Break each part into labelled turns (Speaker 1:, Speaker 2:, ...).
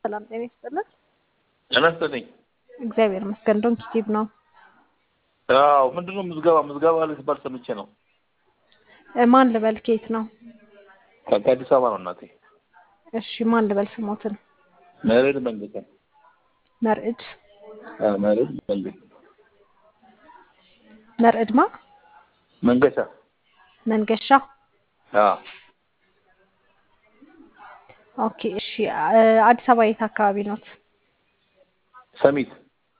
Speaker 1: ሰላም ጤና ይስጥልን።
Speaker 2: ጤና ይስጥልኝ።
Speaker 1: እግዚአብሔር ይመስገን። ዶንኪ ቲዩብ ነው።
Speaker 2: አዎ ምንድን ነው ምዝገባ ምዝገባ አለ ሲባል ሰምቼ ነው።
Speaker 1: እ፣ ማን ልበል? ከየት ነው?
Speaker 2: ከአዲስ አበባ ነው እናቴ።
Speaker 1: እሺ ማን ልበል? ስሞትን
Speaker 2: መሬድ መንገሻ።
Speaker 1: መርዕድ
Speaker 2: አዎ መሬድ መንገሻ
Speaker 1: መርዕድ ማ
Speaker 2: መንገሻ።
Speaker 1: መንገሻ።
Speaker 2: አዎ
Speaker 1: ኦኬ እሺ። እ፣ አዲስ አበባ የት አካባቢ ኖት?
Speaker 2: ሰሚት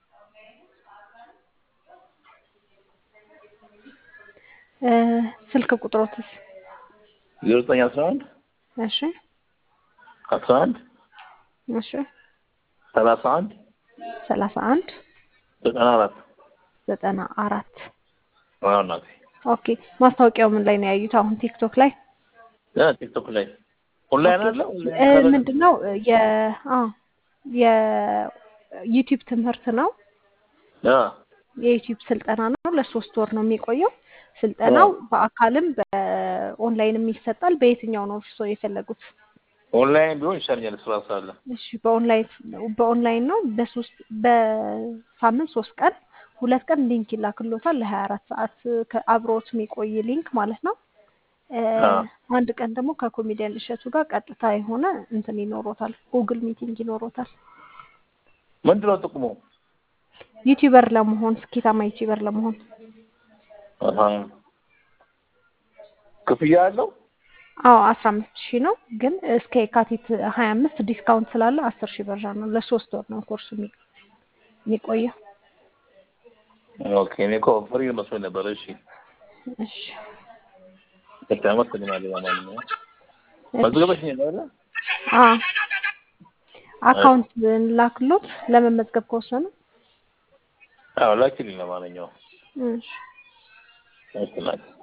Speaker 1: እ፣ ስልክ ቁጥሮትስ?
Speaker 2: ዜሮ ዘጠኝ አስራ አንድ
Speaker 1: እሺ
Speaker 2: አስራ አንድ
Speaker 1: እሺ
Speaker 2: ሰላሳ አንድ
Speaker 1: ሰላሳ አንድ
Speaker 2: ዘጠና አራት
Speaker 1: ዘጠና አራት
Speaker 2: አዎ እናቴ።
Speaker 1: ኦኬ ማስታወቂያው ምን ላይ ነው ያዩት? አሁን ቲክቶክ ላይ
Speaker 2: ያ ቲክቶክ ላይ ኦንላይን አለ
Speaker 1: እ፣
Speaker 2: ኦንላይን
Speaker 1: ምንድን ነው የ አ የዩቲዩብ ትምህርት ነው።
Speaker 2: ያ
Speaker 1: የዩቲዩብ ስልጠና ነው። ለሶስት ወር ነው የሚቆየው። ስልጠናው በአካልም በኦንላይንም ይሰጣል። በየትኛው ነው እርስዎ የፈለጉት?
Speaker 2: ኦንላይን ቢሆን ይሻለኛል ስራ ስላለ።
Speaker 1: እሺ በኦንላይን በኦንላይን ነው። በሶስት በሳምንት ሶስት ቀን ሁለት ቀን ሊንክ ይላክሎታል ለሀያ አራት ሰዓት ከአብሮት የሚቆይ ሊንክ ማለት ነው። እ፣
Speaker 2: አዎ
Speaker 1: አንድ ቀን ደግሞ ከኮሜዲያን እሸቱ ጋር ቀጥታ የሆነ እንትን ይኖሮታል፣ ጉግል ሚቲንግ ይኖሮታል።
Speaker 2: ምንድን ነው ጥቅሙ?
Speaker 1: ዩቲዩበር ለመሆን ስኬታማ ዩቲዩበር ለመሆን
Speaker 2: አሃ ክፍያ አለው?
Speaker 1: አዎ አስራ አምስት ሺህ ነው። ግን እስከ የካቲት ሀያ አምስት ዲስካውንት ስላለ አስር ሺህ ብር ነው። ለሶስት ወር ነው ኮርሱ የሚ- የሚቆየው።
Speaker 2: ኦኬ እኔ እኮ ፍሪ መስሎኝ ነበር። እሺ
Speaker 1: እሺ
Speaker 2: እሺ፣ አመሰግናለሁ። ለማንኛውም
Speaker 1: እሺ።
Speaker 2: መዝገበሽኝ ነው አይደል?
Speaker 1: አዎ አካውንት ላክሎት ለመመዝገብ ከወሰኑ።
Speaker 2: አዎ ላኪልኝ። ለማንኛውም
Speaker 1: እሺ
Speaker 2: እሺ እናቴ